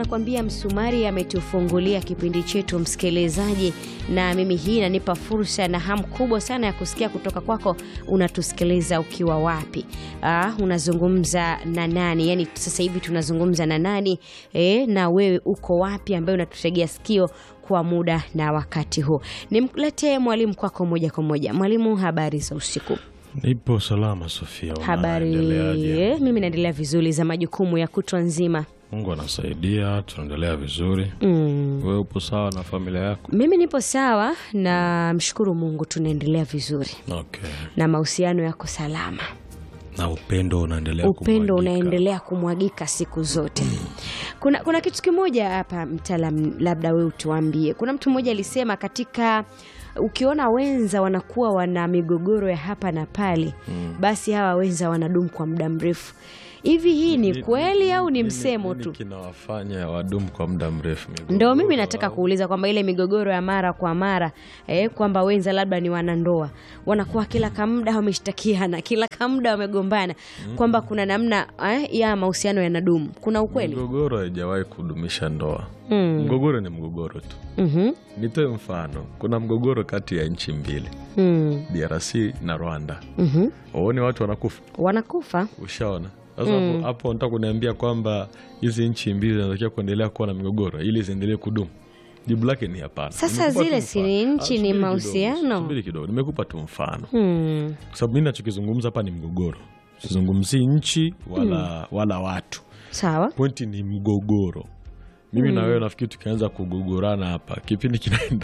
nakwambia msumari ametufungulia kipindi chetu msikilizaji, na mimi hii inanipa fursa na hamu kubwa sana ya kusikia kutoka kwako. Unatusikiliza ukiwa wapi? Ah, unazungumza na nani? Yani sasa hivi tunazungumza na nani eh, na wewe uko wapi, ambaye unatutegea sikio kwa muda na wakati huu. Nimletee mwalimu kwako moja kwa moja. Mwalimu, habari za usiku? Nipo salama Sofia, Habari, unaendeleaje? mimi naendelea vizuri, za majukumu ya kutwa nzima. Mungu anasaidia, tunaendelea vizuri. Mm. Wewe upo sawa na familia yako? Mimi nipo sawa na mshukuru Mungu, tunaendelea vizuri Okay. na mahusiano yako salama, Na upendo unaendelea upendo kumwagika. unaendelea kumwagika siku zote. Kuna, kuna kitu kimoja hapa mtaalam, labda wewe utuambie. Kuna mtu mmoja alisema katika ukiona wenza wanakuwa wana migogoro ya hapa na pale, basi hawa wenza wanadumu kwa muda mrefu. Hivi hii ni Ni- kweli au ni nini- msemo nini tu? kinawafanya wadumu kwa muda mrefu? Migogoro Ndo mimi nataka au- kuuliza kwamba ile migogoro ya mara kwa mara eh, kwamba wenza labda ni wanandoa wanakuwa kila kamda wameshtakiana, kila kamda wamegombana, kwamba kuna namna eh, ya mahusiano yanadumu. Kuna ukweli? Migogoro haijawahi kudumisha ndoa. Mm. Mgogoro ni mgogoro tu. Mhm. Nitoe mfano, kuna mgogoro kati ya nchi mbili, Mm. DRC na Rwanda. Mhm. Waone watu wanakufa, Wanakufa. ushaona? Sasa hapo hapo nataka kuniambia kwamba hizi nchi mbili zinatakiwa kuendelea kuwa na migogoro ili ziendelee kudumu? Jibu lake ni hapana. Sasa Nimekupa zile tu si mfano. ni Ah, nchi, subiri ni kidogo, mahusiano. Subiri kidogo, nimekupa tu mfano Mm. kwa sababu mimi nachokizungumza hapa ni mgogoro, sizungumzii nchi wala, wala watu. Sawa. Pointi ni mgogoro. Mimi na wewe nafikiri tukianza kugogorana hapa kipindi kinaenda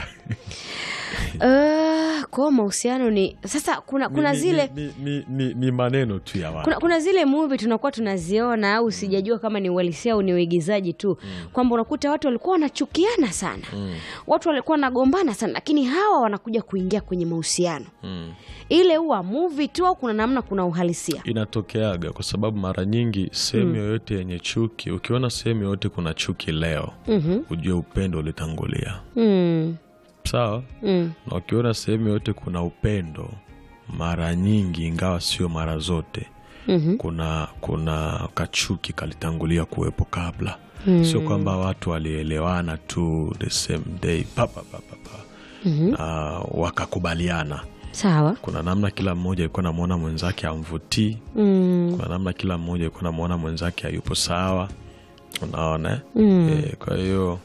Uh, kwa mahusiano ni sasa, kuna kuna ni, zile ni, ni, ni, ni maneno tu ya watu. kuna, kuna zile movie tunakuwa tunaziona au sijajua kama ni uhalisia au ni uigizaji tu kwamba unakuta watu walikuwa wanachukiana sana watu walikuwa wanagombana sana lakini hawa wanakuja kuingia kwenye mahusiano Mm. ile huwa movie tu au kuna namna kuna uhalisia Inatokeaga kwa sababu mara nyingi sehemu yoyote yenye chuki, ukiona sehemu yoyote kuna chuki leo, Mhm. ujue upendo ulitangulia. mm. Sawa? Mm. Na ukiona sehemu yoyote kuna upendo, mara nyingi, ingawa sio mara zote, Mhm. kuna kuna kachuki kalitangulia kuwepo kabla. Sio kwamba watu walielewana tu the same day pa, pa, pa, pa, pa. na wakakubaliana. sawa Kuna namna kila mmoja alikuwa namwona mwenzake amvutii mm. kuna namna kila mmoja alikuwa namwona mwenzake hayupo sawa, unaona eh? Mm. Eh, kwa hiyo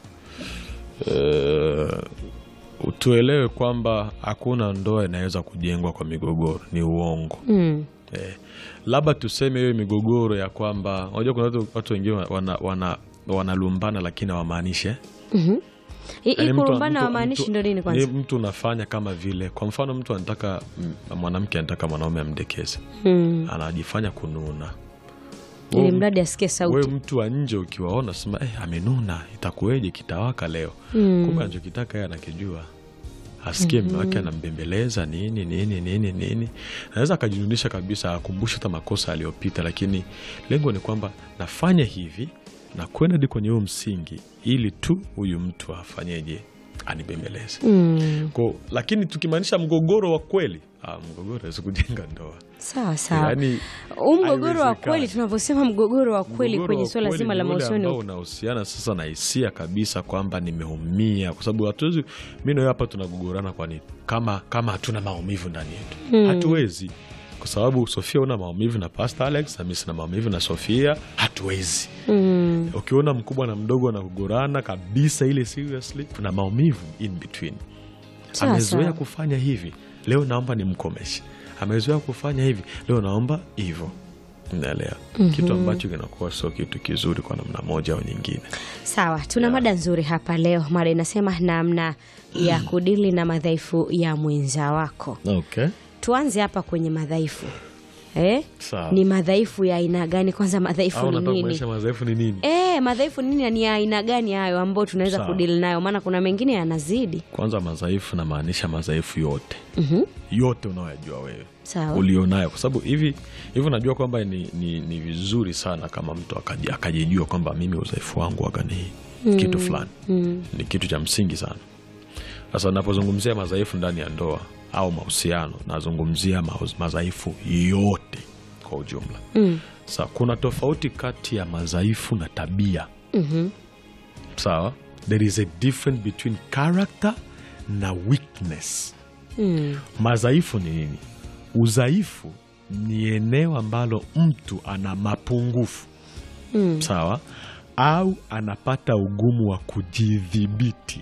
eh, tuelewe kwamba hakuna ndoa inaweza kujengwa kwa migogoro, ni uongo. Mm. Eh, labda tuseme hiyo migogoro ya kwamba unajua kuna watu, watu wengine wana, wana, wanalumbana lakini hawamaanishe Mhm. Hii Yaani hii mtu- kurumbana mtu- wamaanishi mtu- ndo nini ni kwanza mtu unafanya kama vile kwa mfano mtu anataka m- mwanamke anataka mwanaume amdekeze mm. anajifanya kununa ili Wewe mradi asikie wewe sauti mtu wa nje ukiwaona sema eh, amenuna itakuweje kitawaka leo Mm. kumbe anachokitaka yeye anakijua asikie mme wake anambembeleza nini nini nini nini anaweza akajinunisha kabisa akumbushe hata makosa aliyopita lakini lengo ni kwamba nafanya hivi na kwenda hadi kwenye huo msingi ili tu huyu mtu afanyeje anibembeleze mm. Ko, lakini tukimaanisha mgogoro wa kweli ah, mgogoro hawezi kujenga ndoa sawa sawa Yaani, huu mgogoro wa haiwezekani. kweli tunavyosema mgogoro wa kweli Mgogoro kwenye wa suala kweli zima ni la ule ambao mahusiano unahusiana sasa na hisia kabisa kwamba nimeumia, kwa sababu hatuwezi. Mi nawe hapa tunagogorana kwa nini? Kama kama hatuna maumivu ndani yetu hatuwezi, kwa sababu Sofia una maumivu na Pastor Alex na mimi sina maumivu na Sofia, hatuwezi. mm. Ukiona mkubwa na mdogo wanagogorana kabisa, ile seriously, kuna maumivu in between. Sawa, Amezoea sawa. kufanya hivi, leo naomba nimkomeshe. Amezoea kufanya hivi, leo naomba hivyo. Naelewa kitu ambacho kinakuwa sio kitu kizuri kwa namna moja au nyingine. sawa tuna mada nzuri hapa leo mada inasema namna ya kudili na madhaifu ya mwenza wako Okay. tuanze hapa kwenye madhaifu eh? Sawa. ni madhaifu ya aina gani kwanza madhaifu Au ni unataka nini kuonyesha madhaifu ni nini? E, madhaifu nini na ni ya aina gani hayo ambayo tunaweza Sawa. kudili nayo maana kuna mengine yanazidi Kwanza madhaifu namaanisha madhaifu yote Mhm. yote unaoyajua wewe sawa ulionayo, kwa sababu hivi hivi najua kwamba ni, ni, ni vizuri sana kama mtu akaji- akajijua kwamba mimi udhaifu wangu waga ni kitu fulani mm. ni kitu cha msingi sana. Sasa napozungumzia madhaifu ndani ya ndoa au mahusiano, nazungumzia mauz- madhaifu yote kwa ujumla. Mm. Sasa kuna tofauti kati ya madhaifu na tabia. Mhm. sawa there is a difference between character na weakness Mm. madhaifu ni nini udhaifu ni eneo ambalo mtu ana mapungufu Mm. sawa au anapata ugumu wa kujidhibiti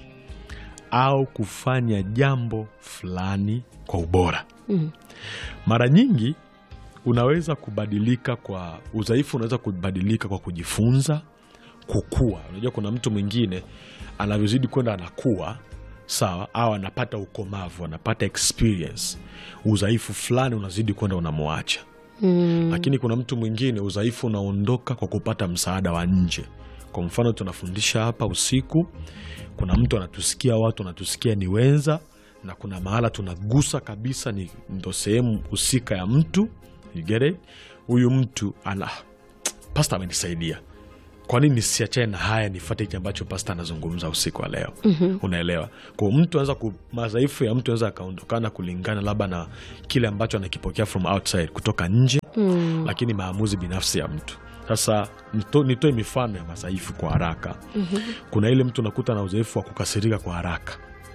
au kufanya jambo fulani kwa ubora Mm. mara nyingi unaweza kubadilika kwa udhaifu unaweza kubadilika kwa kujifunza kukua unajua kuna mtu mwingine anavyozidi kwenda anakuwa sawa au anapata ukomavu anapata experience udhaifu fulani unazidi kwenda unamwacha Mm. lakini kuna mtu mwingine udhaifu unaondoka kwa kupata msaada wa nje kwa mfano tunafundisha hapa usiku kuna mtu anatusikia watu wanatusikia ni wenza na kuna mahala tunagusa kabisa ni ndo sehemu husika ya mtu You get it? huyu mtu ana pasta amenisaidia kwa nini nisiachane na haya nifate hiki ambacho pasta anazungumza usiku wa leo mm-hmm. unaelewa kwa mtu anaweza ku, madhaifu ya mtu anaweza akaondokana kulingana labda na kile ambacho anakipokea from outside kutoka nje Mm. lakini maamuzi binafsi ya mtu sasa nito- nitoe mifano ya madhaifu kwa haraka mm-hmm. kuna ile mtu unakuta na udhaifu wa kukasirika kwa haraka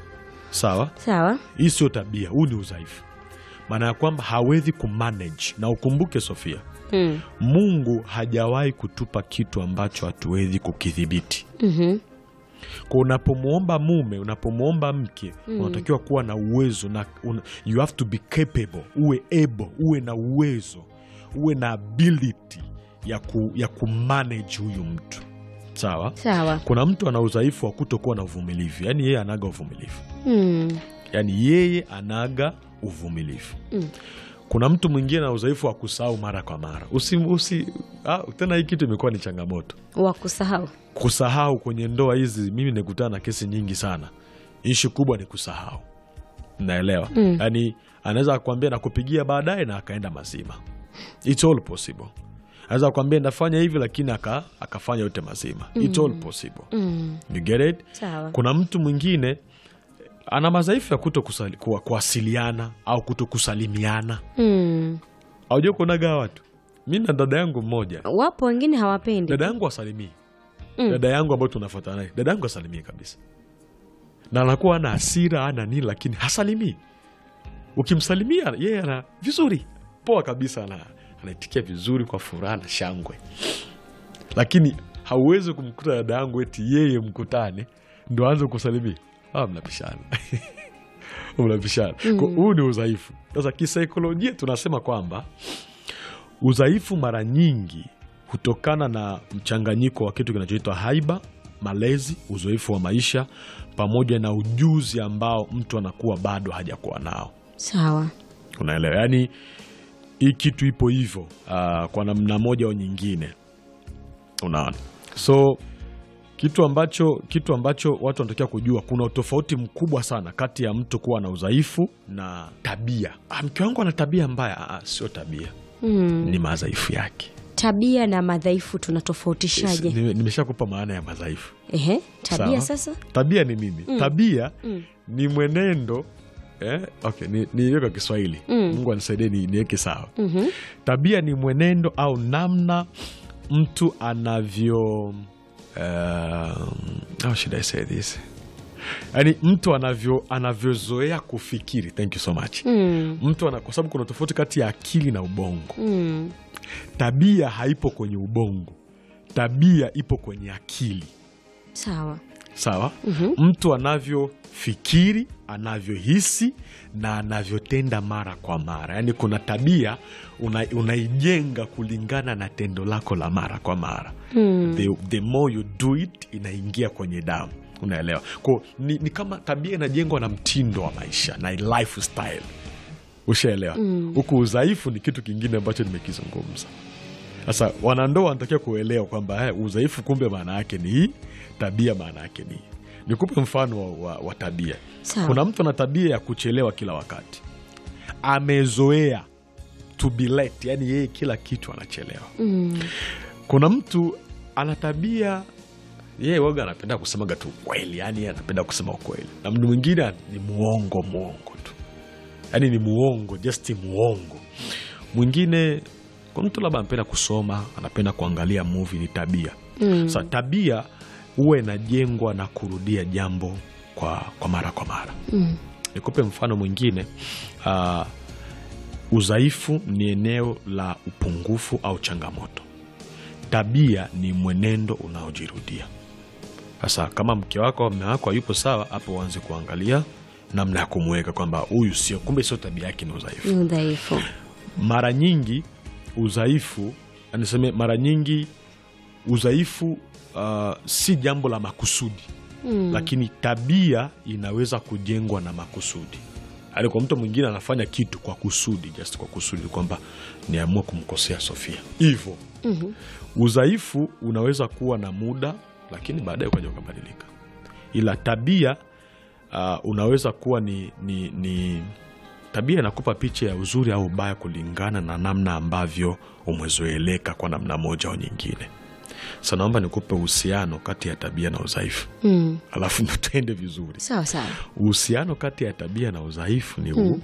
sawa Sawa. hii sio tabia huu ni udhaifu maana ya kwamba hawezi kumanage na ukumbuke sofia Mm. mungu hajawahi kutupa kitu ambacho hatuwezi kukidhibiti Mhm. kwa unapomwomba mume unapomwomba mke unatakiwa kuwa na uwezo na una, you have to be capable uwe able uwe na uwezo uwe na ability ya, ku, ya kumanage huyu mtu sawa Sawa. kuna mtu ana udhaifu wa kutokuwa na uvumilivu yaani yeye anaga uvumilivu Mm. yaani yeye anaga uvumilivu Mm. kuna mtu mwingine ana udhaifu wa kusahau mara kwa mara usi, usi, ah, tena hii kitu imekuwa ni changamoto Wa kusahau. kusahau kwenye ndoa hizi mimi nikutana na kesi nyingi sana ishu kubwa ni kusahau naelewa Mm. yaani anaweza akwambia nakupigia baadaye na akaenda mazima It's all possible anaweza akwambia ndafanya hivi lakini aka, akafanya yote mazima It's all possible Mm. you get it Sawa. kuna mtu mwingine ana madhaifu ya kuto kusali, kuwa, kuwasiliana au kuto kusalimiana Mm. aujua kuonaga watu mi na dada yangu mmoja Wapo wengine hawapendi. dada yangu asalimii Mm. dada yangu ambayo tunafuatana naye dada yangu asalimii kabisa na anakuwa ana hasira ana nini lakini hasalimii ukimsalimia yeye ana vizuri poa kabisa ana, anaitikia vizuri kwa furaha na shangwe lakini hauwezi kumkuta dada yangu eti yeye mkutane ndo aanze kusalimia ah, mnapishana mnapishana Kwa huu ni udhaifu sasa kisaikolojia tunasema kwamba udhaifu mara nyingi hutokana na mchanganyiko wa kitu kinachoitwa haiba malezi uzoefu wa maisha pamoja na ujuzi ambao mtu anakuwa bado hajakuwa nao Sawa. unaelewa yaani hii kitu ipo hivyo uh, kwa namna moja au nyingine unaona so kitu ambacho kitu ambacho watu wanatakiwa kujua kuna utofauti mkubwa sana kati ya mtu kuwa na udhaifu na tabia ah, mke wangu ana tabia mbaya ah, ah, sio tabia Mm. ni madhaifu yake Tabia na madhaifu tunatofautishaje? Nime- nimeshakupa maana ya madhaifu Ehe, tabia Sawa. sasa? tabia ni nini tabia Mm. ni mwenendo eh, okay, ni, ni kwa kiswahili Mm. mungu anisaidie ni- niweke sawa Mhm. tabia ni mwenendo au namna mtu anavyo um, how should I say this yaani mtu anavyo anavyozoea kufikiri thank you so much Mm. mtu ana, kwa sababu kuna tofauti kati ya akili na ubongo Mm. tabia haipo kwenye ubongo tabia ipo kwenye akili Sawa. sawa mtu anavyofikiri anavyohisi na anavyotenda mara kwa mara yaani kuna tabia una, unaijenga kulingana na tendo lako la mara kwa mara Mm. the, the more you do it inaingia kwenye damu unaelewa ko ni, ni kama tabia inajengwa na mtindo wa maisha na lifestyle ushaelewa huku udhaifu ni kitu kingine ambacho nimekizungumza sasa wanandoa wanatakiwa kuelewa kwamba eh, udhaifu kumbe maana yake ni hii tabia maana yake ni hii nikupe mfano wa, wa, wa tabia Sawa. kuna mtu ana tabia ya kuchelewa kila wakati amezoea to be late yani yeye kila kitu anachelewa Mm. kuna mtu ana tabia yeye waga anapenda kusemaga tu ukweli yani yeye anapenda kusema ukweli na mtu mwingine ni muongo muongo tu yani ni muongo just muongo mwingine kuna mtu labda anapenda kusoma anapenda kuangalia movie ni tabia Mm. sa tabia huwa inajengwa na kurudia jambo kwa, kwa mara kwa mara. Mm. Nikupe mfano mwingine. Uh, udhaifu ni eneo la upungufu au changamoto. Tabia ni mwenendo unaojirudia. Sasa kama mke wako au mume wako hayupo sawa, hapo uanze kuangalia namna ya kumweka kwamba huyu sio, kumbe sio tabia yake, ni udhaifu. Ni udhaifu. Mara nyingi udhaifu, aniseme, mara nyingi udhaifu uh, si jambo la makusudi Mm. lakini tabia inaweza kujengwa na makusudi. Yaani kwa mtu mwingine anafanya kitu kwa kusudi, just kwa kusudi kwamba niamua kumkosea Sofia hivyo. Mhm. Udhaifu unaweza kuwa na muda, lakini baadaye ukaja ukabadilika, ila tabia uh, unaweza kuwa ni, ni, ni tabia inakupa picha ya uzuri au ubaya kulingana na namna ambavyo umezoeleka kwa namna moja au nyingine. Sasa naomba nikupe uhusiano kati ya tabia na udhaifu Mm. alafu ndo tuende vizuri. Sawa sawa. Uhusiano kati ya tabia na udhaifu ni huu.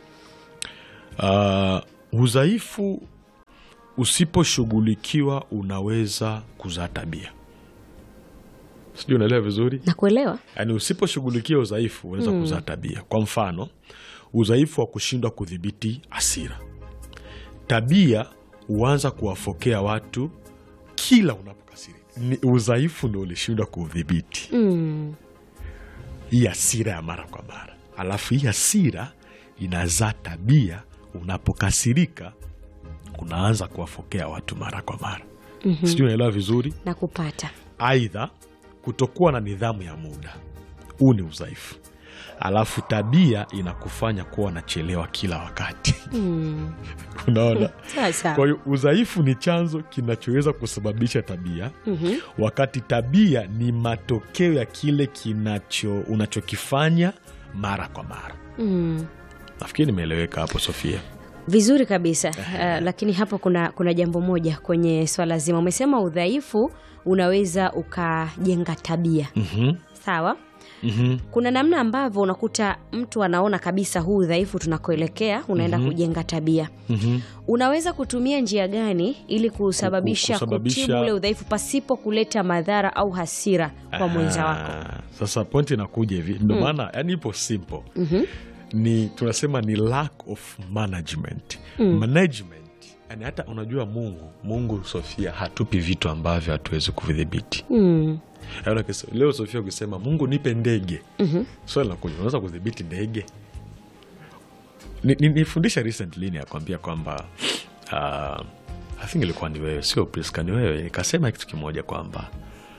Uh, udhaifu usiposhughulikiwa unaweza kuzaa tabia. Sijui unaelewa vizuri? Nakuelewa. Yaani usiposhughulikia udhaifu unaweza kuzaa tabia. Kwa mfano, udhaifu wa kushindwa kudhibiti hasira. Tabia huanza kuwafokea watu kila unapokasirika. Ni udhaifu ndo ulishindwa kudhibiti Mm. hii hasira ya mara kwa mara, alafu hii hasira inazaa tabia. Unapokasirika unaanza kuwafokea watu mara kwa mara. Sijui unaelewa vizuri. Nakupata. Aidha, kutokuwa na nidhamu ya muda, huu ni udhaifu. Alafu tabia inakufanya kuwa unachelewa kila wakati. Mm. Unaona? Sawa sawa. Kwa hiyo udhaifu ni chanzo kinachoweza kusababisha tabia Mhm. wakati tabia ni matokeo ya kile kinacho unachokifanya mara kwa mara. Mm. Nafikiri nimeeleweka hapo, Sofia. Vizuri kabisa. Uh, lakini hapo kuna, kuna jambo moja kwenye swala zima. Umesema udhaifu unaweza ukajenga tabia. Mhm, Sawa. mhm. Kuna namna ambavyo unakuta mtu anaona kabisa huu udhaifu tunakoelekea unaenda kujenga tabia. Mhm. Unaweza kutumia njia gani ili kusababisha, kusababisha- kutibu ule udhaifu pasipo kuleta madhara au hasira kwa mwenza wako? Ah, Sasa pointi inakuja hivi, ndio maana yani ipo simple ni tunasema ni lack of management management. Yani hata unajua Mungu Mungu Sofia hatupi vitu ambavyo hatuwezi kuvidhibiti. Mm. Yaani ukise- Leo Sofia ukisema Mungu nipe ndege, swali la kuja, unaweza kudhibiti ndege? Ni- ni- Nifundisha recently ni akwambia kwamba uh, I think ilikuwa ni wewe, sio Priska, ni wewe, nikasema kitu kimoja kwamba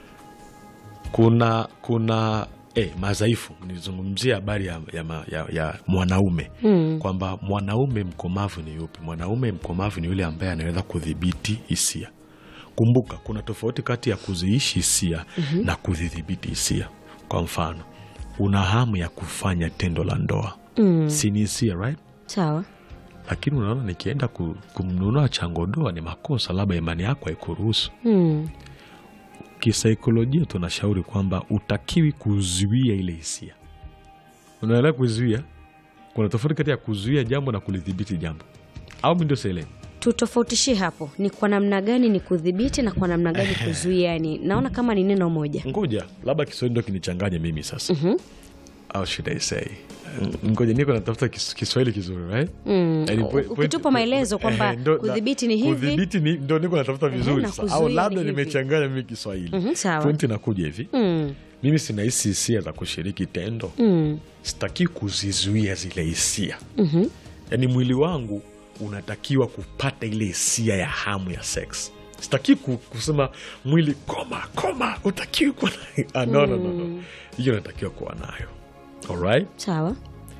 kuna kuna eh, madhaifu. Nilizungumzia habari ya, ya, ma- ya, ya mwanaume kwamba mwanaume mkomavu ni yupi? Mwanaume mkomavu ni yule ambaye anaweza kudhibiti hisia. Kumbuka kuna tofauti kati ya kuziishi hisia na kuzidhibiti hisia. Kwa mfano, una hamu ya kufanya tendo la ndoa, si ni hisia right? Sawa. Lakini unaona nikienda ku, kumnunua changodoa ni makosa, labda imani yako haikuruhusu. Mm. Kisaikolojia tunashauri kwamba utakiwi kuzuia ile hisia. Unaelewa? Kuzuia, kuna tofauti kati ya kuzuia jambo na kulidhibiti jambo, au mi ndio sielewi? Tutofautishie hapo, ni kwa namna gani ni kudhibiti na kwa namna gani kuzuia? Yani naona kama ni neno moja. Ngoja labda Kiswahili ndo kinichanganya mimi sasa. Au should I say, ngoja niko natafuta kis- Kiswahili kizuri right? Mm. Yaani po- point- Ukitupa maelezo kwamba Eh, ndo- na- kudhibiti ni hivi. kudhibiti ni ndo niko natafuta vizuri na sasa. kuzuia au ni labda hivi. nimechanganya mimi Kiswahili. Mhm, sawa. Pointi inakuja hivi, Mm. mimi sinahisi hisia za kushiriki tendo Mm. sitaki kuzizuia zile hisia Mhm. yaani mwili wangu unatakiwa kupata ile hisia ya hamu ya sex sitaki ku- kusema mwili koma koma utakiwi kuwa na- Ah, no, no, no, no. hiyo natakiwa kuwa nayo alright Sawa.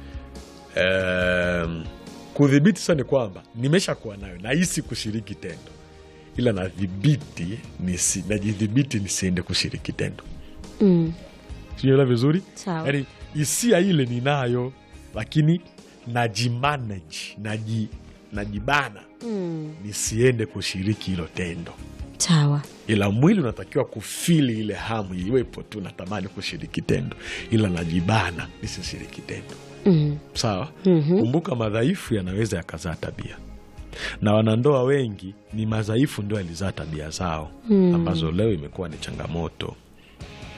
um, kudhibiti sasa ni kwamba nimesha kuwa nayo nahisi kushiriki tendo ila nadhibiti nisi, najidhibiti nisiende kushiriki tendo Mm. siela vizuri Sawa. yaani hisia ile ninayo lakini najimanage naji, najibana Mm. nisiende kushiriki hilo tendo Sawa. ila mwili unatakiwa kufili ile hamu iwepo tu natamani kushiriki tendo ila najibana nisishiriki tendo Mm. sawa Mhm. kumbuka madhaifu yanaweza yakazaa tabia na wanandoa wengi ni madhaifu ndio yalizaa tabia zao ambazo leo imekuwa ni changamoto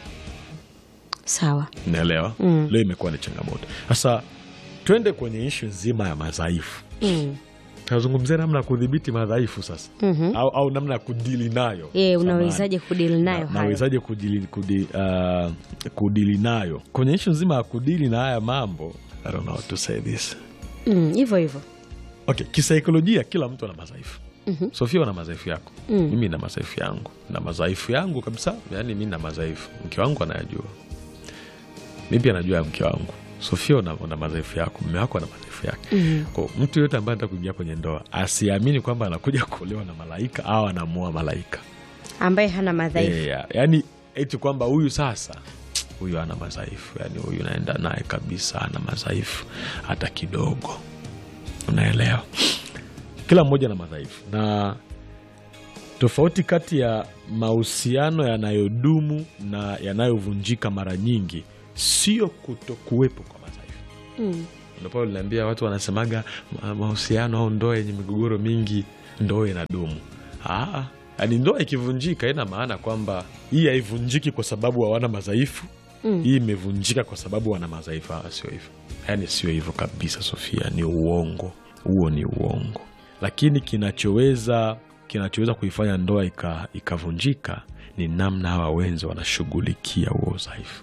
sawa naelewa Mm. leo imekuwa ni changamoto sasa twende kwenye ishu nzima ya madhaifu mm. tunazungumzia namna ya kudhibiti madhaifu sasa Mhm. au, au namna ya kudili nayo ye Samahani. unawezaje kudili nayo Na- hayo nawezaje kudili, kudi, uh, kudili nayo kwenye ishu nzima ya kudili na haya mambo I don't know how to say this Mm, hivyo hivyo okay kisaikolojia kila mtu ana madhaifu Mhm. sofia una madhaifu yako Mm. mimi na madhaifu yangu na madhaifu yangu kabisa yani mi na madhaifu mke wangu anayajua mi pia najua ya mke wangu sofia una, una madhaifu yako mme wako ana madhaifu yake Mm. Kwa mtu yoyote ambaye anataka kuingia kwenye ndoa asiamini kwamba anakuja kuolewa na malaika au anamuoa malaika ambaye hana madhaifu yeah, yani eti kwamba huyu sasa huyu ana madhaifu yani huyu naenda naye kabisa ana madhaifu hata kidogo unaelewa kila mmoja na madhaifu na tofauti kati ya mahusiano yanayodumu na yanayovunjika mara nyingi sio kutokuwepo kwa madhaifu mm. Ndio pale niliambia watu wanasemaga ma- mahusiano au ndoa yenye migogoro mingi ndoa inadumu. Ah, yani ndoa ikivunjika ina maana kwamba hii haivunjiki kwa sababu hawana madhaifu Mm. hii imevunjika kwa sababu wana madhaifu. Ah, sio hivyo, yani sio hivyo kabisa, Sofia, ni uongo huo, ni uongo. Lakini kinachoweza kinachoweza kuifanya ndoa ika- ikavunjika ni namna hawa wenzi wanashughulikia huo udhaifu.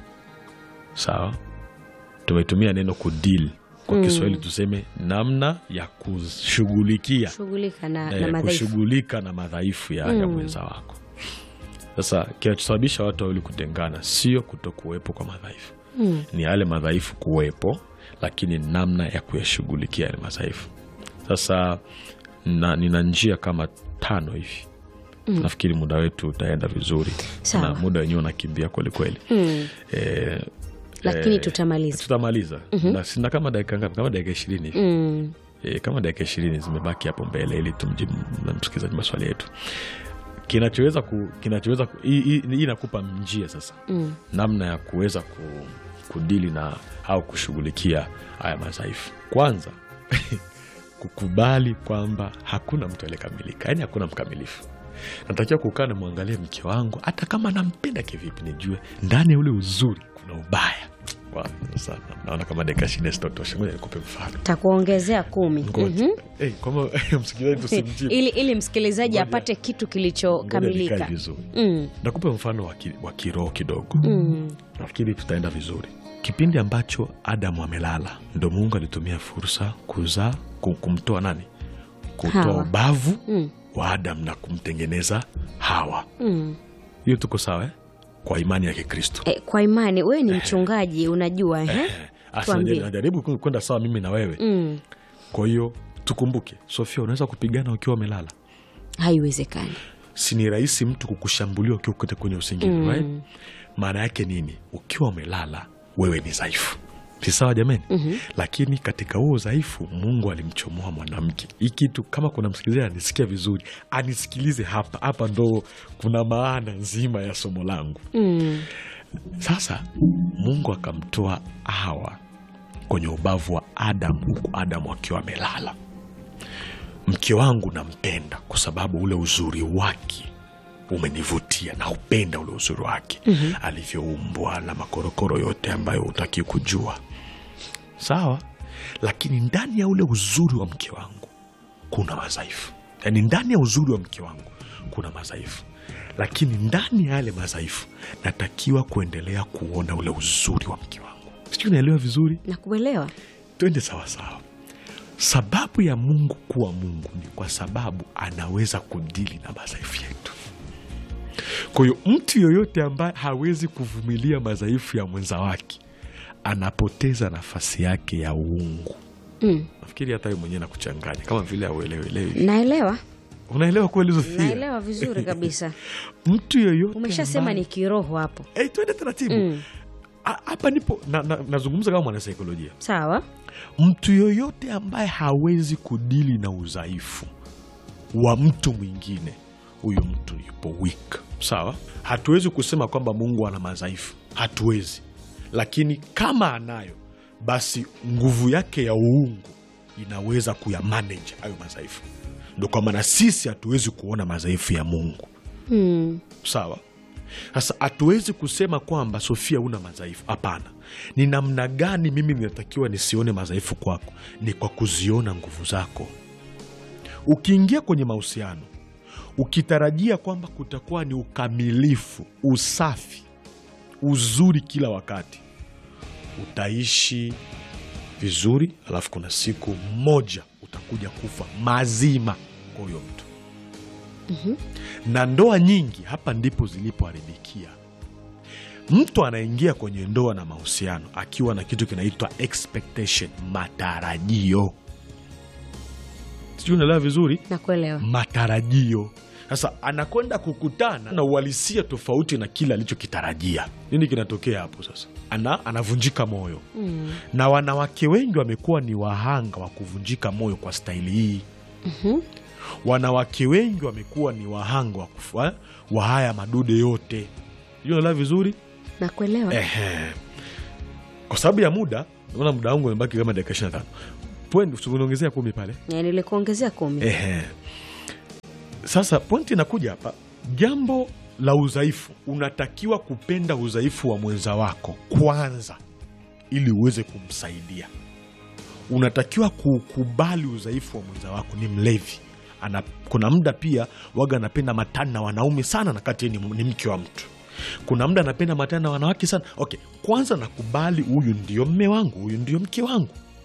Sawa, tumetumia neno kudil kwa Mm. Kiswahili tuseme namna ya kushughulikia shughulika na, eh, na madhaifu kushughulika na madhaifu ya, ya Mm. mwenza wako. Sasa kinachosababisha watu wawili kutengana sio kutokuwepo kwa madhaifu, mm. ni yale madhaifu kuwepo, lakini namna ya kuyashughulikia yale madhaifu. Sasa na, nina njia kama tano hivi Mm. nafikiri muda wetu utaenda vizuri Sawa. na muda wenyewe unakimbia kwelikweli Mm. eh, lakini eh, tutamaliza tutamaliza na sina kama dakika ngapi kama dakika ishirini hivi mm. e, kama dakika ishirini zimebaki hapo mbele ili tumjibu na msikilizaji maswali yetu kinachoweza ku, kinachoweza ku, hii- hii hii inakupa njia sasa Mm. namna ya kuweza ku, kudili na au kushughulikia haya madhaifu kwanza kukubali kwamba hakuna mtu aliyekamilika yaani hakuna mkamilifu natakiwa kukaa namwangalia mke wangu hata kama nampenda kivipi nijue ndani ya ule uzuri kuna ubaya Wa, sasa naona kama dakika ishirini sitotosha ngoja nikupe mfano takuongezea kumi Ngoja. Mhm. Eh, kwamba msikilizaji tusimjibu. ili, ili msikilizaji Ngoja. apate kitu Ngoja kilichokamilika nikae vizuri. mm. Nakupa mfano wa ki- wa kiroho kidogo mm. nafikiri tutaenda vizuri kipindi ambacho adamu amelala ndo mungu alitumia fursa kuzaa ku- kumtoa nani kutoa Hawa. ubavu Mm. wa adamu na kumtengeneza hawa Mm. hiyo tuko sawa eh? kwa imani ya kikristo E, kwa imani wewe ni mchungaji unajua eh? Asa, Tuambie. najaribu- najaribu ku- kwenda sawa mimi na wewe mm. kwa hiyo tukumbuke sofia unaweza kupigana ukiwa umelala haiwezekani si ni rahisi mtu kukushambulia ukiwa kote kwenye usingizi Mm. right? maana yake nini ukiwa umelala wewe ni dhaifu si sawa jamani Mhm. lakini katika huo udhaifu mungu alimchomoa mwanamke hii kitu kama kuna msikilizaji anisikia vizuri anisikilize hapa hapa ndo kuna maana nzima ya somo langu mm. sasa mungu akamtoa hawa kwenye ubavu wa adamu huku adamu akiwa amelala mke wangu nampenda kwa sababu ule uzuri wake umenivutia na upenda ule uzuri wake mm-hmm. alivyoumbwa na makorokoro yote ambayo hutaki kujua sawa lakini ndani ya ule uzuri wa mke wangu kuna madhaifu yaani ndani ya uzuri wa mke wangu kuna madhaifu lakini ndani ya yale madhaifu natakiwa kuendelea kuona ule uzuri wa mke wangu sijui unaelewa vizuri nakuelewa twende sawasawa sababu ya mungu kuwa mungu ni kwa sababu anaweza kudili na madhaifu yetu kwa hiyo mtu yoyote ambaye hawezi kuvumilia madhaifu ya mwenza wake anapoteza nafasi yake ya uungu mm. nafikiri hata we mwenyewe nakuchanganya kama vile auelewelewi naelewa unaelewa kweli Sofia? naelewa vizuri kabisa mtu yoyote umeshasema ambaye- ni kiroho hapo Eh, twende taratibu mm. A- hapa nipo nazungumza na, nazungumza kama mwanasaikolojia sawa mtu yoyote ambaye hawezi kudili na udhaifu wa mtu mwingine huyu mtu yupo weak sawa hatuwezi kusema kwamba mungu ana madhaifu hatuwezi lakini kama anayo basi nguvu yake ya uungu inaweza kuyamanage hayo madhaifu ndo kwa maana sisi hatuwezi kuona madhaifu ya mungu mm. sawa Sasa hatuwezi kusema kwamba Sofia una madhaifu. Hapana, ni namna gani mimi ninatakiwa nisione madhaifu kwako? Ni kwa kuziona nguvu zako. Ukiingia kwenye mahusiano ukitarajia kwamba kutakuwa ni ukamilifu, usafi, uzuri kila wakati, utaishi vizuri, alafu kuna siku moja utakuja kufa mazima kwa huyo mtu na ndoa nyingi hapa ndipo zilipoharibikia. Mtu anaingia kwenye ndoa na mahusiano akiwa na kitu kinaitwa expectation, matarajio. Sijui unaelewa vizuri, Nakuelewa. matarajio. Sasa anakwenda kukutana na uhalisia tofauti na kile alichokitarajia. Nini kinatokea hapo sasa? Ana, anavunjika moyo Mm. na wanawake wengi wamekuwa ni wahanga wa kuvunjika moyo kwa staili hii. Wanawake wengi wamekuwa ni wahanga wa, kufa, wa haya madude yote. Sijui unaelewa vizuri Nakuelewa. Ehe. Kwa sababu ya muda, naona muda wangu umebaki kama dakika 25. Point uniongezea kumi pale. Eh, Nilikuongezea kumi. Ehe. Sasa pointi inakuja hapa, jambo la udhaifu, unatakiwa kupenda udhaifu wa mwenza wako kwanza, ili uweze kumsaidia. Unatakiwa kukubali udhaifu wa mwenza wako. Ni mlevi ana, kuna muda pia waga anapenda matani na wanaume sana, na kati yeye ni, ni mke wa mtu. Kuna muda anapenda matani na wanawake sana. Okay, kwanza nakubali, huyu ndio mme wangu, huyu ndio mke wangu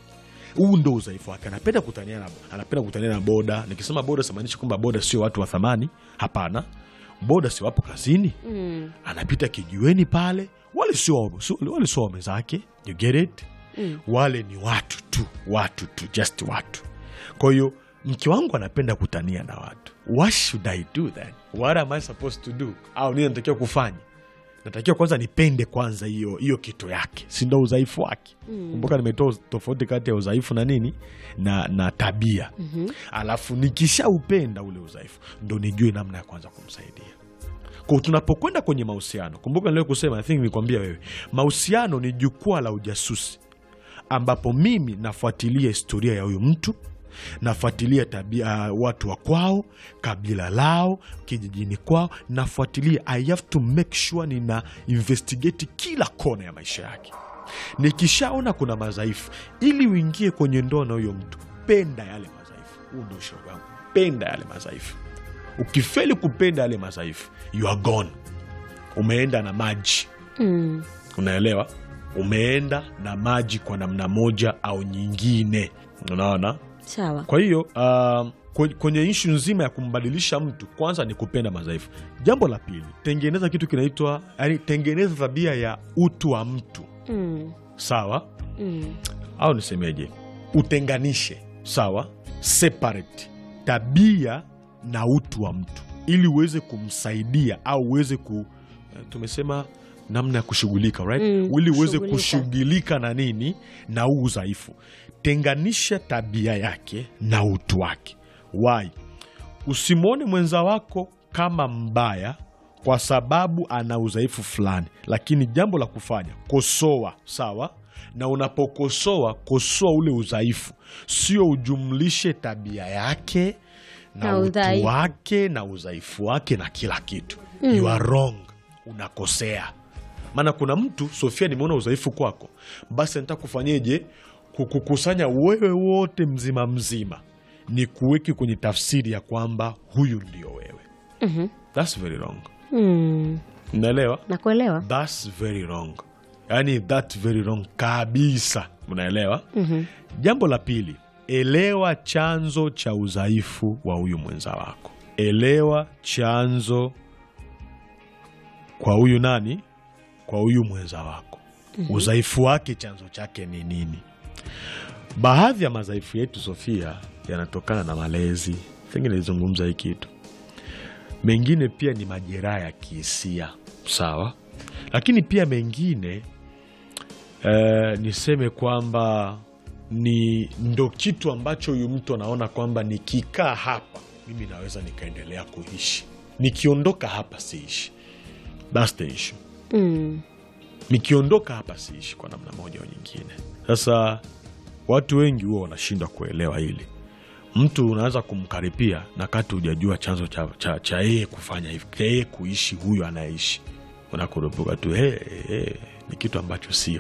huu ndo udhaifu wake. Anapenda kutania na, anapenda kutania na boda. Nikisema boda simaanishi kwamba boda sio watu wa thamani, hapana. Boda si wapo kazini, Mm. anapita kijiweni pale, wale sio sio- wale sio wame zake, you get it? Mm. Wale ni watu tu, watu tu, just watu. Kwa hiyo mke wangu anapenda kutania na watu, what should I do then? What am I supposed to do? Au nini natakiwa kufanya? Natakiwa kwanza nipende kwanza hiyo hiyo kitu yake, si ndo udhaifu wake. Kumbuka nimetoa tofauti kati ya udhaifu na nini na, na tabia. Alafu nikishaupenda ule udhaifu ndo nijue namna ya kwanza kumsaidia. Kwa tunapokwenda kwenye mahusiano, kumbuka nilio kusema, I think nikwambia wewe, mahusiano ni jukwaa la ujasusi ambapo mimi nafuatilia historia ya huyu mtu nafuatilia tabia uh, watu wa kwao, kabila lao, kijijini kwao, nafuatilia. I have to make sure nina investigate kila kona ya maisha yake. Nikishaona kuna madhaifu, ili uingie kwenye ndoa na huyo mtu, penda yale madhaifu. Huu ndio ushauri wangu, penda yale madhaifu. Ukifeli kupenda yale madhaifu, you are gone, umeenda na maji Mm. unaelewa umeenda na maji kwa namna moja au nyingine unaona Sawa. kwa hiyo uh, kwe- kwenye ishu nzima ya kumbadilisha mtu kwanza ni kupenda madhaifu jambo la pili tengeneza kitu kinaitwa yani tengeneza tabia ya utu wa mtu Mm. sawa Mm. au nisemeje utenganishe sawa separate tabia na utu wa mtu ili uweze kumsaidia au uweze ku eh, tumesema namna ya kushughulika right? Mm, ili uweze kushughulika. kushughulika na nini na huu udhaifu tenganisha tabia yake na utu wake why usimwone mwenza wako kama mbaya kwa sababu ana udhaifu fulani, lakini jambo la kufanya kosoa, sawa. Na unapokosoa kosoa ule udhaifu, sio ujumlishe tabia yake na, Na utu udhaifu. wake na udhaifu wake na kila kitu. You are wrong, unakosea. Maana kuna mtu Sofia, nimeona udhaifu kwako, basi nataka kufanyeje? Kukukusanya wewe wote mzima mzima, ni kuweki kwenye tafsiri ya kwamba huyu ndio wewe. Mhm. That's very wrong. Mm. Unaelewa? Nakuelewa. That's very wrong, yaani that very wrong kabisa. Unaelewa? Mhm. Jambo la pili, elewa chanzo cha udhaifu wa huyu mwenza wako. Elewa chanzo kwa huyu nani, kwa huyu mwenza wako, udhaifu wake, chanzo chake ni nini? Baadhi ya madhaifu yetu Sofia yanatokana na malezi, pengine nilizungumza hii kitu. Mengine pia ni majeraha ya kihisia, sawa, lakini pia mengine eh, niseme kwamba ni ndo kitu ambacho huyu mtu anaona kwamba nikikaa hapa mimi naweza nikaendelea kuishi, nikiondoka hapa siishi. That's the issue. Mm. Nikiondoka hapa siishi kwa namna moja au nyingine. Sasa watu wengi huwa wanashindwa kuelewa hili. Mtu unaweza kumkaripia na kati hujajua chanzo cha cha- cha yeye kufanya hivi, cha yeye kuishi huyu anayeishi unakurupuka tu hey, hey, ni kitu ambacho sio.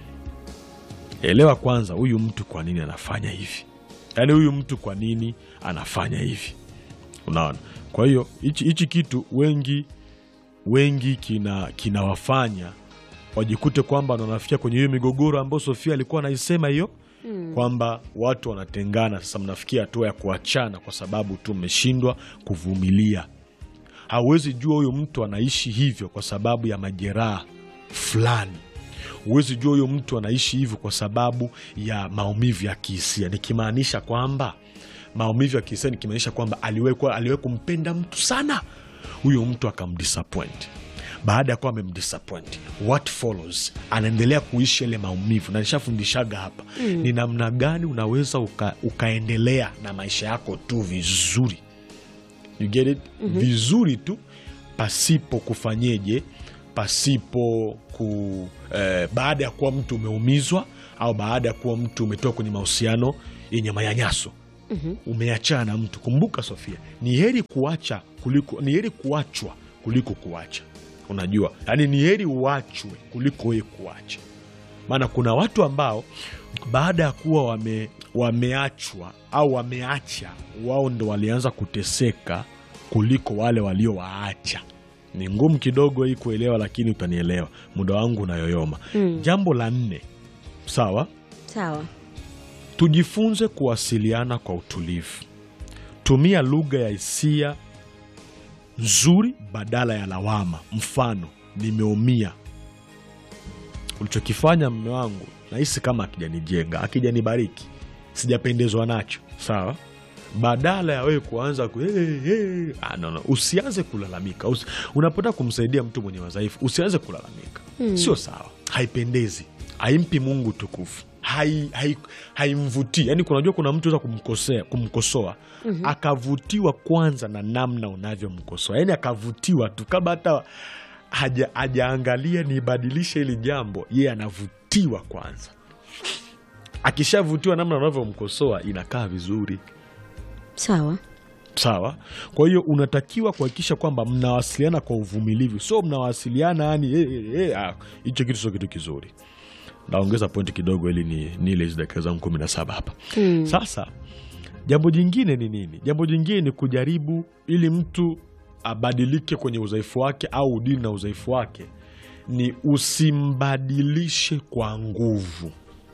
Elewa kwanza, huyu mtu kwa nini anafanya hivi, yaani huyu mtu kwa nini anafanya hivi, unaona. Kwa hiyo hichi hichi kitu wengi wengi kina kinawafanya wajikute kwamba wanafikia kwenye hiyo migogoro ambayo Sofia alikuwa anaisema hiyo kwamba watu wanatengana. Sasa mnafikia hatua ya kuachana kwa sababu tu mmeshindwa kuvumilia. Hauwezi jua huyo mtu anaishi hivyo kwa sababu ya majeraha fulani. Huwezi jua huyo mtu anaishi hivyo kwa sababu ya maumivu ya kihisia, nikimaanisha kwamba maumivu ya kihisia, nikimaanisha kwamba aliwahi aliwahi kumpenda mtu sana, huyo mtu akamdisappoint baada ya kuwa amemdisappoint, what follows, anaendelea kuishi yale maumivu. Na nishafundishaga hapa ni namna gani unaweza uka, ukaendelea na maisha yako tu vizuri, you get it? vizuri tu pasipo kufanyeje, pasipo ku eh, baada ya kuwa mtu umeumizwa au baada ya kuwa mtu umetoka kwenye mahusiano yenye manyanyaso umeachana na mtu. Kumbuka Sofia, ni heri kuacha kuliko ni heri kuachwa kuliko kuacha. Unajua, yaani ni heri uachwe kuliko wewe kuacha. Maana kuna watu ambao baada ya kuwa wame, wameachwa au wameacha, wao ndo walianza kuteseka kuliko wale waliowaacha. Ni ngumu kidogo hii kuelewa, lakini utanielewa. Muda wangu unayoyoma. Jambo la nne, sawa, Sawa. tujifunze kuwasiliana kwa utulivu. Tumia lugha ya hisia nzuri badala ya lawama. Mfano, nimeumia, ulichokifanya mme wangu nahisi kama akijanijenga, akijanibariki, sijapendezwa nacho. Sawa, badala ya wewe kuanza ku, hey, hey. Ah, no, no. Usianze kulalamika. Usi, unapotaka kumsaidia mtu mwenye madhaifu usianze kulalamika, sio sawa, haipendezi, haimpi Mungu tukufu hai- hai- haimvutii yaani, kunajua kuna mtu weza kumkosea kumkosoa akavutiwa kwanza na namna unavyomkosoa, yaani akavutiwa tu kabla hata haja- hajaangalia nibadilishe hili jambo, yeye anavutiwa kwanza. Akishavutiwa namna unavyomkosoa inakaa vizuri. Sawa. Sawa. Kwa hiyo unatakiwa kuhakikisha kwamba mnawasiliana kwa uvumilivu, sio mnawasiliana yani eh, eh, eh, ah, hicho kitu sio kitu kizuri. Naongeza pointi kidogo ili ni nile hizi dakika zangu kumi na saba hapa. Sasa jambo jingine ni nini? Jambo jingine ni kujaribu ili mtu abadilike kwenye udhaifu wake au udini na udhaifu wake, ni usimbadilishe kwa nguvu.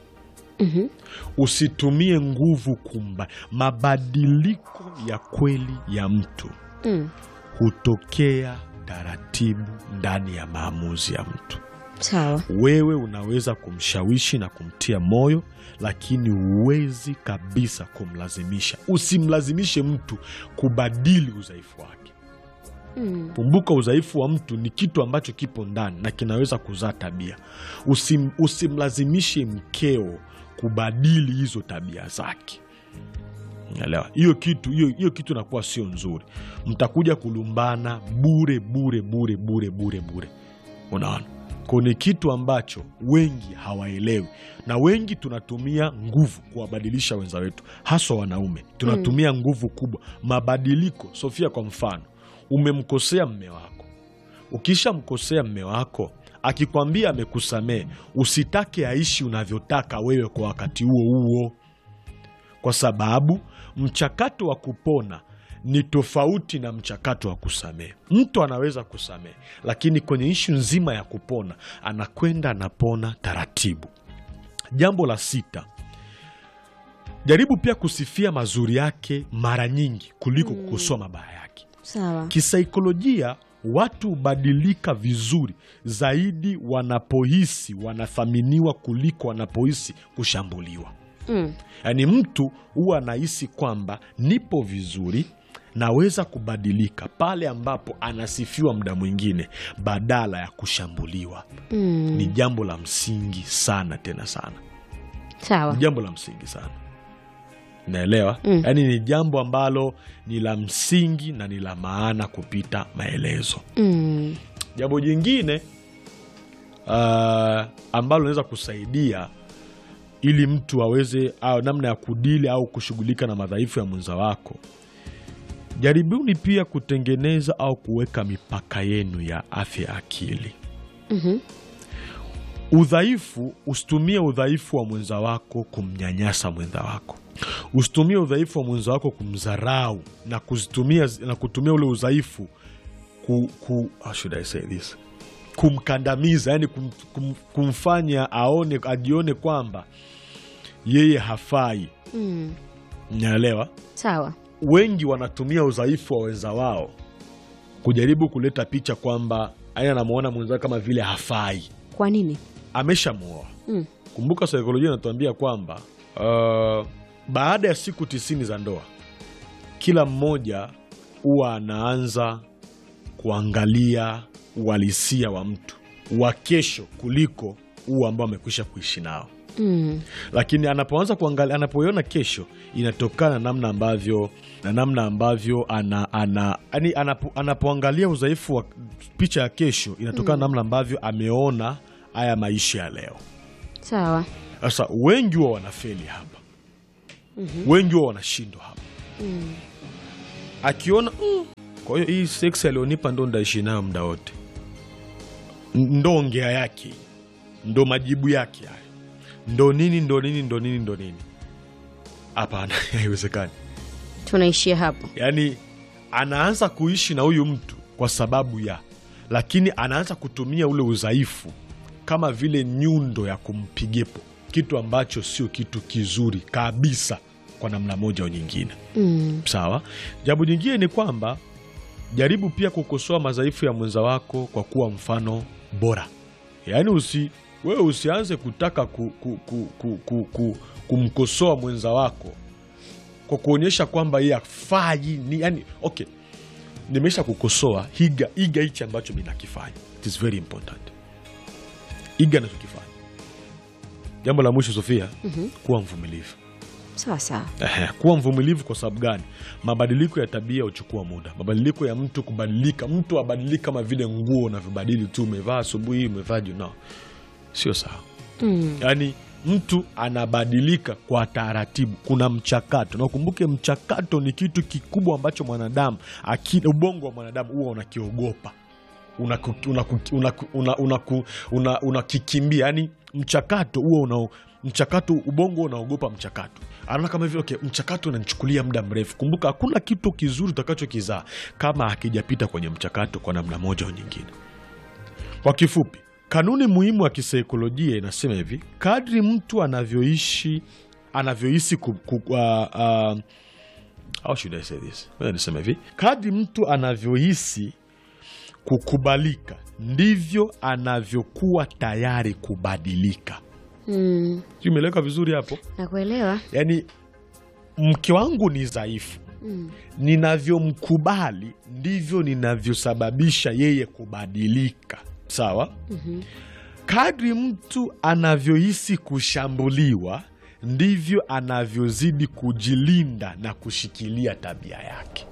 Usitumie nguvu kumba. Mabadiliko ya kweli ya mtu Mm. hutokea taratibu ndani ya maamuzi ya mtu. Sawa. Wewe unaweza kumshawishi na kumtia moyo, lakini huwezi kabisa kumlazimisha. Usimlazimishe mtu kubadili udhaifu wake. Mm. Kumbuka, udhaifu wa mtu ni kitu ambacho kipo ndani na kinaweza kuzaa tabia. Usim, usimlazimishe mkeo kubadili hizo tabia zake. Elewa hiyo kitu, hiyo hiyo kitu inakuwa sio nzuri. Mtakuja kulumbana bure bure bure bure bure bure. Unaona, kwa ni kitu ambacho wengi hawaelewi, na wengi tunatumia nguvu kuwabadilisha wenza wetu, haswa wanaume. Tunatumia nguvu kubwa. Mabadiliko, Sofia, kwa mfano, umemkosea mme wako. Ukishamkosea mme wako, akikwambia amekusamehe, usitake aishi unavyotaka wewe kwa wakati huo huo kwa sababu mchakato wa kupona ni tofauti na mchakato wa kusamehe. Mtu anaweza kusamehe, lakini kwenye ishu nzima ya kupona anakwenda anapona taratibu. Jambo la sita, jaribu pia kusifia mazuri yake mara nyingi kuliko kukosoa mabaya yake. Sawa. Kisaikolojia, watu hubadilika vizuri zaidi wanapohisi wanathaminiwa kuliko wanapohisi kushambuliwa. Mm. Yaani mtu huwa anahisi kwamba nipo vizuri, naweza kubadilika pale ambapo anasifiwa muda mwingine badala ya kushambuliwa. Mm. Ni jambo la msingi sana, tena sana, Sawa. ni jambo la msingi sana, naelewa. Mm. Yaani ni jambo ambalo ni la msingi na ni la maana kupita maelezo. Mm. Jambo jingine uh, ambalo linaweza kusaidia ili mtu aweze au namna ya kudili au kushughulika na madhaifu ya mwenza wako jaribuni pia kutengeneza au kuweka mipaka yenu ya afya ya akili. Mhm. Udhaifu, usitumie udhaifu wa mwenza wako kumnyanyasa mwenza wako. Usitumie udhaifu wa mwenza wako kumdharau na kuzitumia na kutumia ule udhaifu ku, ku, how should I say this? kumkandamiza, yani kum, kum, kumfanya aone ajione kwamba yeye hafai. Mm. Naelewa Sawa. wengi wanatumia udhaifu wa wenza wao kujaribu kuleta picha kwamba yani anamwona mwenzao kama vile hafai, Kwa nini? ameshamuoa. Mm. Kumbuka saikolojia inatuambia kwamba uh, baada ya siku tisini za ndoa kila mmoja huwa anaanza kuangalia uhalisia wa mtu wa kesho kuliko huu ambao amekwisha kuishi nao Mm. lakini anapoanza kuangalia, anapoiona kesho inatokana na namna ambavyo na namna ambavyo ana, ana, yani anapo, anapoangalia udhaifu wa picha ya kesho inatokana na namna ambavyo ameona haya maisha ya leo. Sawa. Sasa wengi huwa wanafeli hapa, wengi huwa wanashindwa hapa, akiona "Mm, kwa hiyo hii seksi alionipa ndo ndaishi nayo muda wote, N- ndo ongea yake, ndo majibu yake haya, ndo nini ndo nini ndo nini ndo nini. Hapana, haiwezekani. Tunaishia hapo. Yaani anaanza kuishi na huyu mtu kwa sababu ya, lakini anaanza kutumia ule udhaifu kama vile nyundo ya kumpigepo, kitu ambacho sio kitu kizuri kabisa kwa namna moja au nyingine. Mm. Sawa. Jambo jingine ni kwamba jaribu pia kukosoa madhaifu ya mwenza wako kwa kuwa mfano bora. Yaani usi wewe usianze kutaka ku, ku, ku, ku, ku, ku, kumkosoa mwenza wako kwa kuonyesha kwamba yeye afai ni yani, okay, nimesha kukosoa, iga iga hichi ambacho mi nakifanya. It is very important, iga nachokifanya. Jambo la mwisho Sofia, kuwa mvumilivu. Sawa sawa. Ehe, kuwa mvumilivu kwa sababu gani? Mabadiliko ya tabia huchukua muda. Mabadiliko ya mtu kubadilika, mtu abadiliki kama vile nguo unavyobadili tu, umevaa asubuhi, umevaa jioni, sio sawa. Mm. Yaani mtu anabadilika kwa taratibu, kuna mchakato, na ukumbuke mchakato ni kitu kikubwa ambacho mwanadamu akili, ubongo wa mwanadamu huwa unakiogopa unakikimbia una, una, una, una, una yani mchakato huo una mchakato ubongo unaogopa mchakato anaona kama hivyo okay, mchakato unanichukulia muda mrefu kumbuka hakuna kitu kizuri utakachokizaa kama hakijapita kwenye mchakato kwa namna moja au nyingine kwa kifupi kanuni muhimu ya kisaikolojia inasema hivi kadri mtu anavyoishi anavyohisi ku, ku, uh, uh, how should I say this? Ngoja niseme hivi kadri mtu anavyohisi kukubalika ndivyo anavyokuwa tayari kubadilika. Mm. Sijui imeeleweka vizuri hapo? Nakuelewa. Yaani mke wangu ni dhaifu, Mm. ninavyomkubali ndivyo ninavyosababisha yeye kubadilika. Sawa? Mhm. Kadri mtu anavyohisi kushambuliwa ndivyo anavyozidi kujilinda na kushikilia tabia yake.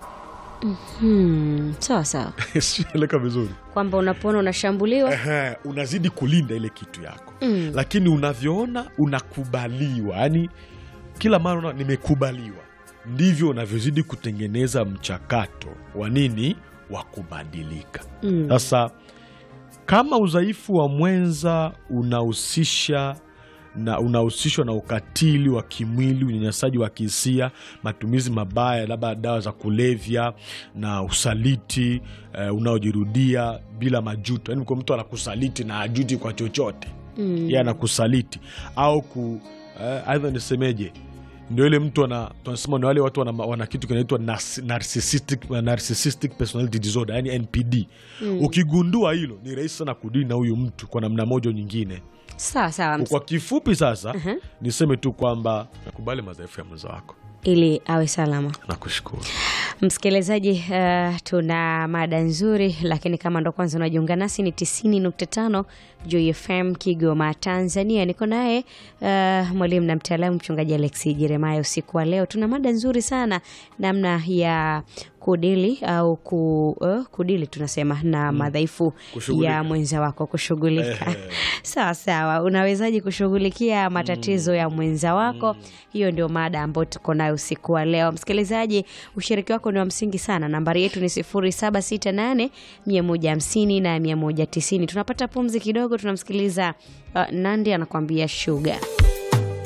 Hmm. Sawa sawa. Sijui imeeleweka vizuri? Kwamba unapoona unashambuliwa Ehe, unazidi kulinda ile kitu yako Mm. lakini unavyoona unakubaliwa, yani kila mara una nimekubaliwa, ndivyo unavyozidi kutengeneza mchakato wa nini, wa kubadilika. Mm. Sasa kama udhaifu wa mwenza unahusisha na unahusishwa na ukatili wa kimwili, unyanyasaji wa kihisia, matumizi mabaya labda dawa za kulevya na usaliti eh, unaojirudia bila majuto, yani kwa mtu anakusaliti na ajuti kwa chochote Mm. yeye anakusaliti au ku eh, aidha nisemeje, ndio ile mtu ana tunasema ni wale watu wana, wana kitu kinaitwa nas- narcissistic, narcissistic personality disorder yani NPD. Ukigundua hilo ni rahisi sana kudili na huyu mtu kwa namna moja au nyingine. Sawa sawa. ms- Kwa kifupi sasa niseme tu kwamba nakubali madhaifu ya mwenza wako. Ili awe salama. Nakushukuru. Msikilizaji, uh, tuna mada nzuri, lakini kama ndo kwanza unajiunga nasi ni tisini nukta tano Joy FM Kigoma, Tanzania. Niko naye uh, mwalimu na mtaalamu mchungaji Alexi Jeremaya. Usiku wa leo tuna mada nzuri sana, namna ya kudili au ku, uh, kudili tunasema na madhaifu Kushughulika. ya mwenza wako kushughulika. Ehe. Sawa sawa, unawezaje kushughulikia matatizo ya mwenza wako? Hiyo ndio mada ambayo tuko nayo usiku wa leo. Msikilizaji, ushiriki wako ni wa msingi sana. Nambari yetu ni 0768 150 na 190. Tunapata pumzi kidogo, tunamsikiliza uh, Nandi anakuambia shuga.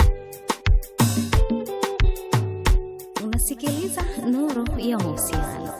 Unasikiliza Nuru ya Mahusiano.